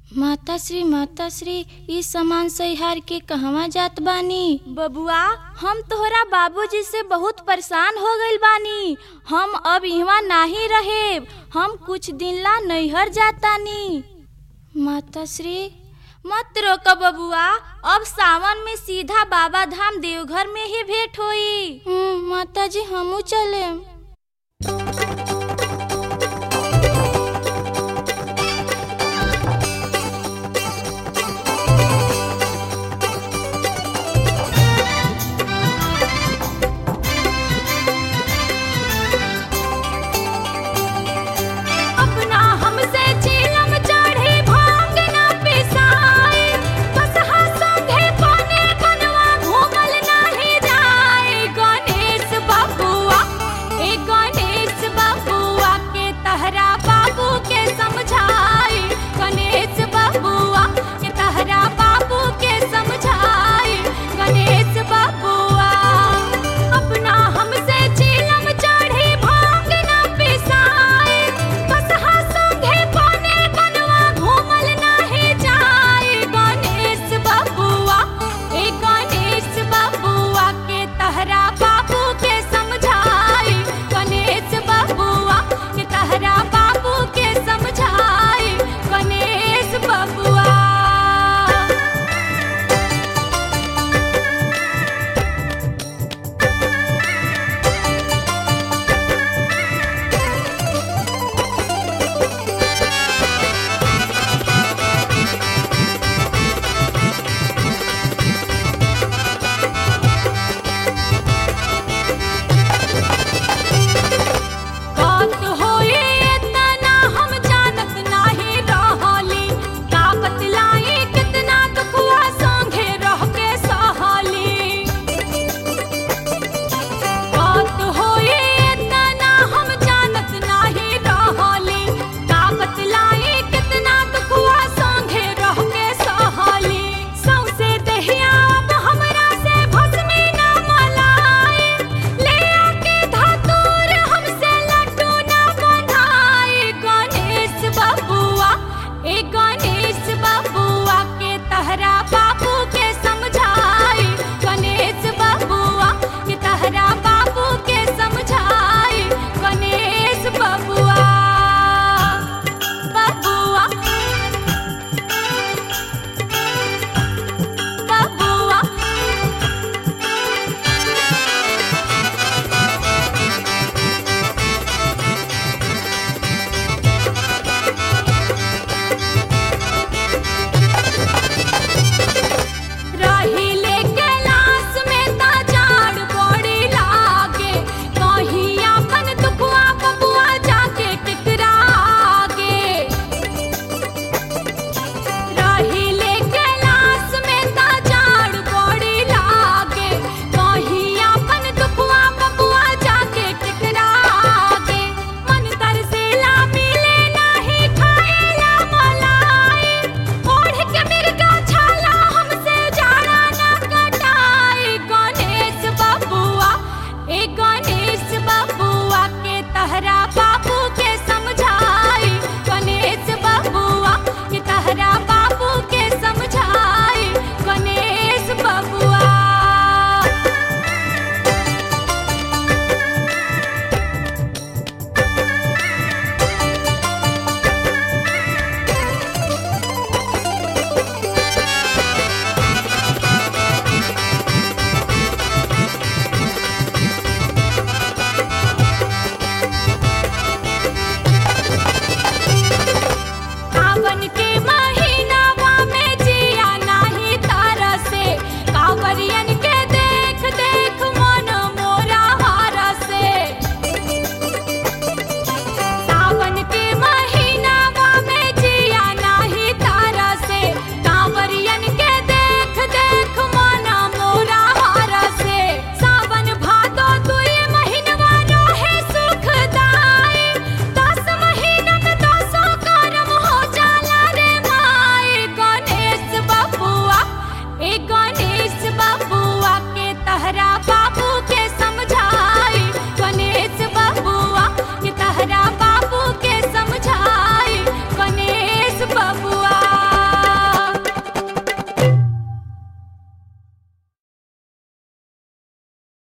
माता श्री माता श्री ई सामान सहिहार के कहवा जात बानी बबुआ हम तोहरा बाबूजी से बहुत परेशान हो गइल बानी हम अब इहवा नाही रहेब हम कुछ दिन ला नैहर जातानी माता श्री मत रोक बबुआ अब सावन में सीधा बाबा धाम देवघर में ही भेंट होई हम्म, माता जी हमू चले अपना हमसे चीलम चढ़ी भांग ना पिसाए कसहा संगे बने बनवा घूमल नाही जाए गणेश बबुआ ए गणेश बबुआ के तहरा बाबू के समझाए गणेश बबुआ के तहरा बाबू के समझाए गणेश बबुआ अपना हमसे चीलम चढ़ी भांग ना पिसाए कसहा संगे बने बनवा घूमल नाही जाए गणेश बबुआ ए गणेश बबुआ के तहरा बाबू के समझाए गणेश बबुआ के तहरा बाबू के समझाए गणेश बबुआ बात होए इतना हम जानत नाही रहली का बतलाई कितना दुखवा संगे रह के सहली बात होए इतना हम जानत नाही रहली का बतलाई कितना दुखवा संगे रह के सहली सौसे दहिया अब हमरा से भस्मी ना मलाए ले आके धतूर हमसे लड्डू ना बनाए गणेश बबुआ ए गणेश बबुआ के तहरा बाबू के समझाए गणेश बबुआ के तहरा बाबू के समझाए गणेश बबुआ बबुआ बबुआ रही ले कैलाश में ता जाड़ बड़ी लागे कहीं अपन दुखवा बबुआ जाके टकरागे रही ले कैलाश में ता जाड़ बड़ी लागे कहीं अपन दुखवा बबुआ जाके टकरागे मन तरसेला मिले नाही खाएला मलाई ओढ़ के मिर्गा छाला हमसे जाड़ा ना कटाए गणेश बबुआ ए गणेश बबुआ के तहरा बाबू के समझाए गणेश बबुआ के तहरा बाबू के समझाए गणेश बबुआ सावन के